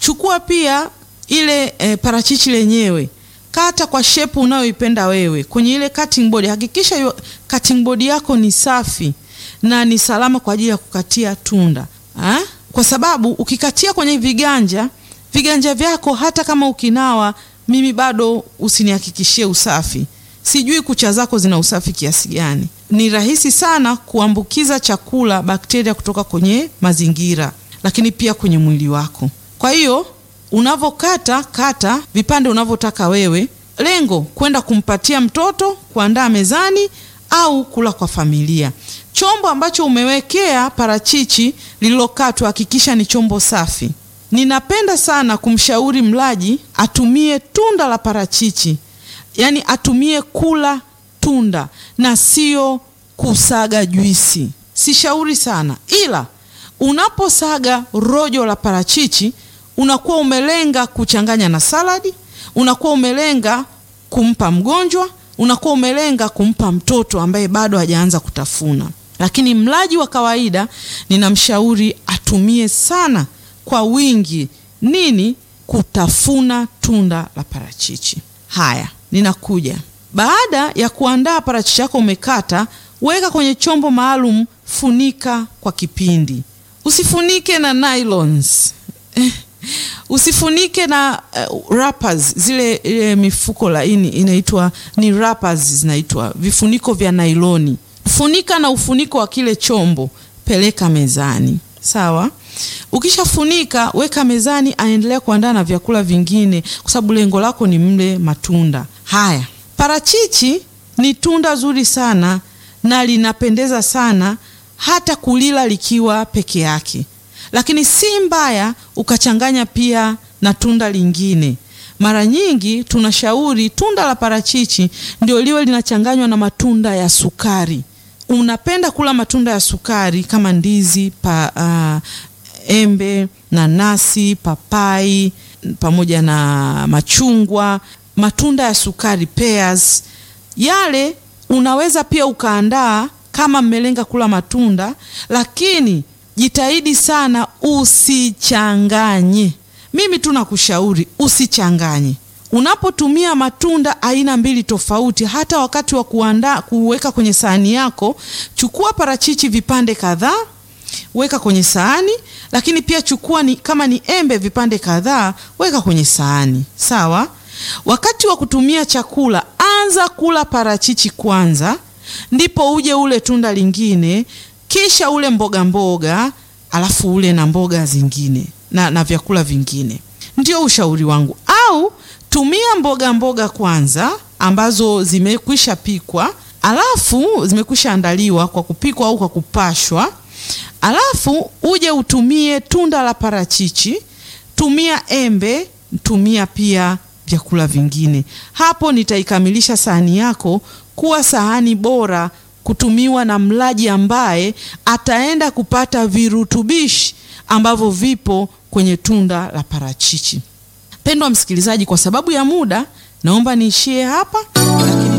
chukua pia ile e, parachichi lenyewe kata kwa shepu unayoipenda wewe kwenye ile cutting board. Hakikisha hiyo cutting board yako ni safi na ni salama kwa ajili ya kukatia tunda ha? Kwa sababu ukikatia kwenye viganja viganja vyako, hata kama ukinawa, mimi bado usinihakikishie usafi. Sijui kucha zako zina usafi kiasi gani. Ni rahisi sana kuambukiza chakula bakteria kutoka kwenye mazingira, lakini pia kwenye mwili wako. Kwa hiyo unavokata kata vipande unavyotaka wewe, lengo kwenda kumpatia mtoto, kuandaa mezani au kula kwa familia. Chombo ambacho umewekea parachichi lililokatwa, hakikisha ni chombo safi. Ninapenda sana kumshauri mlaji atumie tunda la parachichi, yaani atumie kula tunda na sio kusaga juisi. Sishauri sana, ila unaposaga rojo la parachichi unakuwa umelenga kuchanganya na saladi, unakuwa umelenga kumpa mgonjwa, unakuwa umelenga kumpa mtoto ambaye bado hajaanza kutafuna. Lakini mlaji wa kawaida ninamshauri atumie sana kwa wingi nini, kutafuna tunda la parachichi. Haya, ninakuja baada ya kuandaa parachichi yako, umekata, weka kwenye chombo maalum, funika kwa kipindi. Usifunike na nylons usifunike na uh, wrappers zile ile mifuko laini inaitwa ni wrappers, zinaitwa vifuniko vya nailoni. Funika na ufuniko wa kile chombo, peleka mezani. Sawa. Ukishafunika weka mezani, aendelea kuandaa na vyakula vingine, kwa sababu lengo lako ni mle matunda haya. Parachichi ni tunda zuri sana na linapendeza sana hata kulila likiwa peke yake lakini si mbaya ukachanganya pia na tunda lingine. Mara nyingi tunashauri tunda la parachichi ndio liwe linachanganywa na matunda ya sukari. Unapenda kula matunda ya sukari kama ndizi pa, uh, embe, nanasi, papai pamoja na machungwa, matunda ya sukari pears, yale unaweza pia ukaandaa kama mmelenga kula matunda, lakini jitahidi sana usichanganye. Mimi tu nakushauri usichanganye. Unapotumia matunda aina mbili tofauti, hata wakati wa kuandaa kuweka kwenye sahani yako, chukua parachichi vipande kadhaa, weka kwenye sahani, lakini pia chukua ni, kama ni embe vipande kadhaa, weka kwenye sahani. Sawa. Wakati wa kutumia chakula, anza kula parachichi kwanza, ndipo uje ule tunda lingine kisha ule mboga mboga, alafu ule na mboga zingine na, na vyakula vingine. Ndio ushauri wangu. Au tumia mboga mboga kwanza ambazo zimekwisha pikwa, alafu zimekwisha andaliwa kwa kupikwa au kwa kupashwa, alafu uje utumie tunda la parachichi, tumia embe, tumia pia vyakula vingine. Hapo nitaikamilisha sahani yako kuwa sahani bora kutumiwa na mlaji ambaye ataenda kupata virutubishi ambavyo vipo kwenye tunda la parachichi. Pendwa msikilizaji, kwa sababu ya muda naomba niishie hapa, lakini